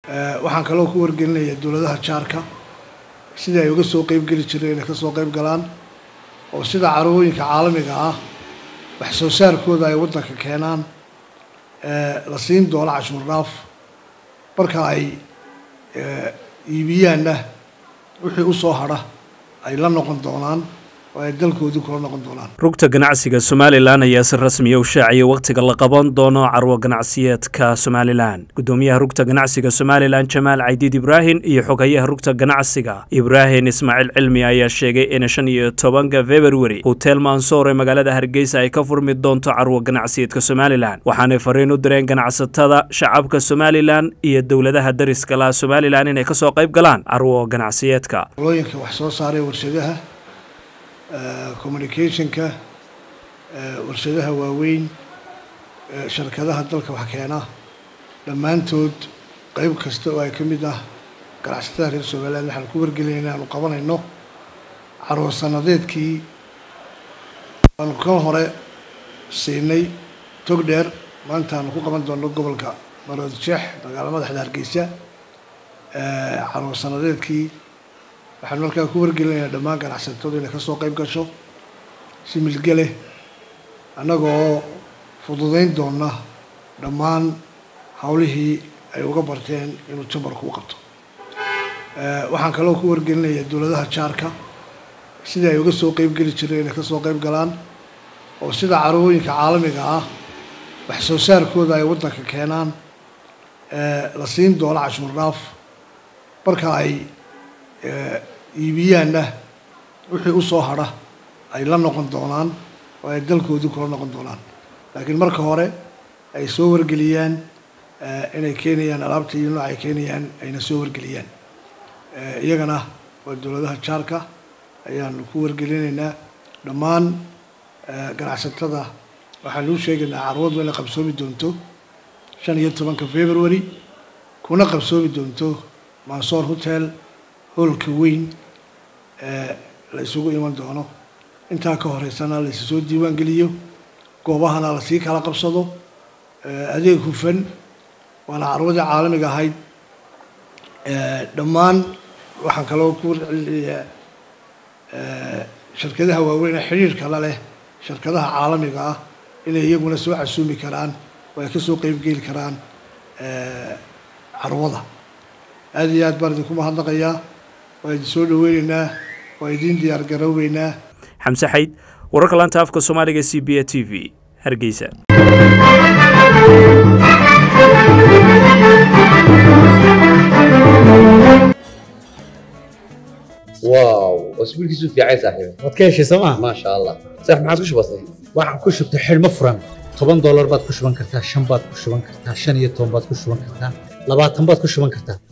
waxaan kaloo ku wargelinayaa dowladaha jaarka sidii ay uga soo qeyb geli jireen inay ka soo qeyb galaan oo sida carwooyinka caalamiga ah wax soo saarkooda ay waddanka keenaan la siin doono cashuur dhaaf marka ay iibiyaanna wixii u soo hadha ay la noqon doonaan oo ay dalkoodii kula noqon doonaan rugta ganacsiga somalilan ayaa si rasmiya u shaaciyay wakhtiga la qaban doono carwo ganacsiyeedka somalilan guddoomiyaha rugta ganacsiga somalilan jamaal caydiid ibraahim iyo xogayaha rugta ganacsiga ibraahim ismaaciil cilmi ayaa sheegay in shan iyo tobanka februari hotel mansoor ee magaalada hargeysa ay ka furmi doonto carwo ganacsiyeedka somalilan waxaanay fariin u direen ganacsatada shacabka somalilan iyo dowladaha dariska laha somalilan inay kasoo qayb galaan carwo ganacsiyeedka olooyinka wax soo saaray warshadaha communicationka warshadaha waaweyn sharkadaha dalka wax keena dhammaantood qeyb kasta oo ay ka mid ah ganacsatada reer somaliland waxaan ku wargelinay inaanu qabanayno carwo sanadeedkii aanu kan hore siinay tog dheer maanta aanu ku qaban doono gobolka marood jeex magaalo madaxda hargeysa carwo sanadeedkii waxaan markaa ku wargelinayaa dhammaan ganacsatadu inay kasoo qeyb gasho si milgele annagoo fududeyn doona dhammaan hawlihii ay uga barteen inuu jambarku u qabto waxaan kaloo ku wargelinayaa dowladaha jaarka sidii ay uga soo qeyb geli jireen inay kasoo qeyb galaan oo sida carwooyinka caalamiga ah wax soo saarkooda ay waddanka keenaan la siin doono cashuur dhaaf marka ay iibiyaanna wixii u soo hadha ay la noqon doonaan oo ay dalkoodii kula noqon doonaan laakiin marka hore ay soo wargeliyaan inay keenayaan alaabta iyo nooc ay keenayaan ayna soo wargeliyaan iyagana waa dowladaha jaarka ayaanu ku wargelinaynaa dhammaan ganacsatada waxaanu u sheegaynaa carwadu inay qabsoomi doonto shan iyo tobanka february kuna qabsoomi doonto mansoor hotel hoolka weyn ee la isugu iman doono intaa ka horeysana la issoo diiwaan geliyo goobahana lasii kala qabsado adeeg hufan waana carwadii caalamiga ahayd dhammaan waxaan kaloo ku warcelinayaa shirkadaha waaweyn ee xidhiirka la leh shirkadaha caalamiga ah inay iyaguna soo casuumi karaan oo ay kasoo qeybgeli karaan carwada aada iyo aad baan idinku mahadnaqayaa waa idin soo dhaweyneynaa waa idiin diyaar garoobeynaa xamse xayd wararka laanta afka soomaaliga c b a t v hargeysa واو اسبوعك في عايز صاحبي waad ka heshay sooma ما شاء الله صح ما عادش بسيط waxaan ku shubtay xidhmo furan toban doolar baad ku shuban kartaa shan baad ku shuban kartaa shan iyo toban baad ku shuban kartaa labaatan baad ku shuban kartaa